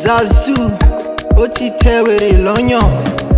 Zazu, ó ti tẹ wèrè lọ́yàn.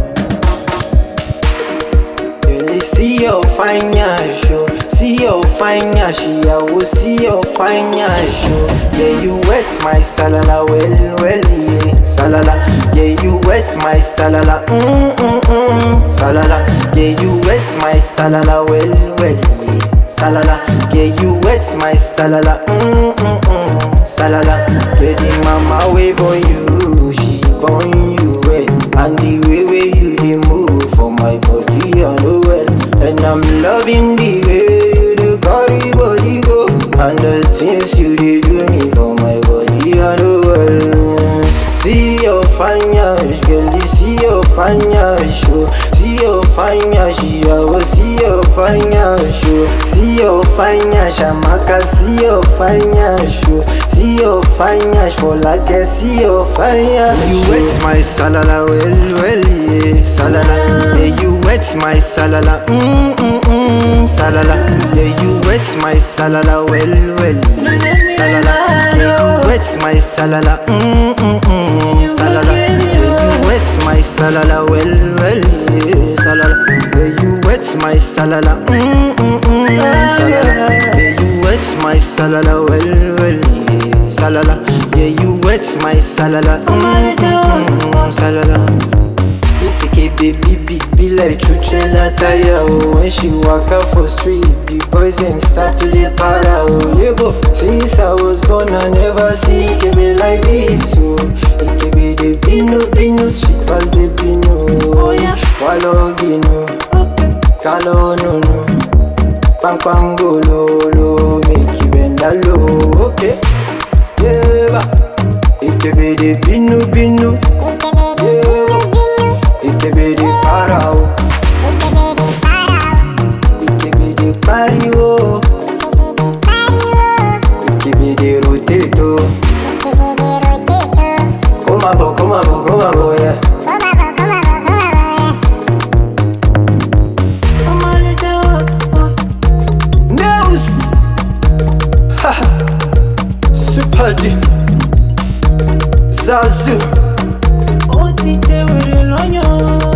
Really see your fine ass, oh. See your fine ass, ìyàwó, see your fine ass, oh. Yeah, you wet my salala, well, well, yeah. Salala, yeah, you wet my salala, mm, mm, mm. Salala, yeah, you wet my salala, well, well, yeah. Salala, yeah, you wet my salala, mm, mm, mm. Salala, yeah, the mama way boy you, she born you well, and the way way you dey move for my body, I know well, and I'm loving the way you dey carry body go, and the things you dey do me for my body, I know well. See your fine ass, girl, you see your fine ass, show. See your fine ass, I will see your fine ass, show. See your fine ass, Amaka, see your fine ass, show. See your fine ass, for like I see your fine ass. You wet my salala, well, well, yeah, salala. Yeah, you wet my salala, mm, mm, mm, salala. Yeah, you wet my salala, well, well, yeah, salala. Yeah, you wet my salala, mm, mm, mm, salala. Yeah, you wet my salala, well, well, yeah, salala. Yeah, you wet my salala, mm, mm, mm, salala. Yeah, you wet my salala, well, well, yeah, salala. Yeah, you wet my salala, mm, mm, mm, salala. This baby big be like Chuchela tire oh When she walk out for street, the boys then start to dey para oh Yeah go, since I was born I never see Ikebe like this oh Ikebe the bino bino sweet pass the bino oh yeah Walo gino, kalo no no Pang pang go lo lo, make you bend down low Okay, yeah ba Ikebe the bino bino Ikebe the para oh Ikebe the party oh Ikebe the rotate oh Come on, come on, come on, yeah News Ha Super D Zazu Ó ti tẹ wèrè lọ́yàn.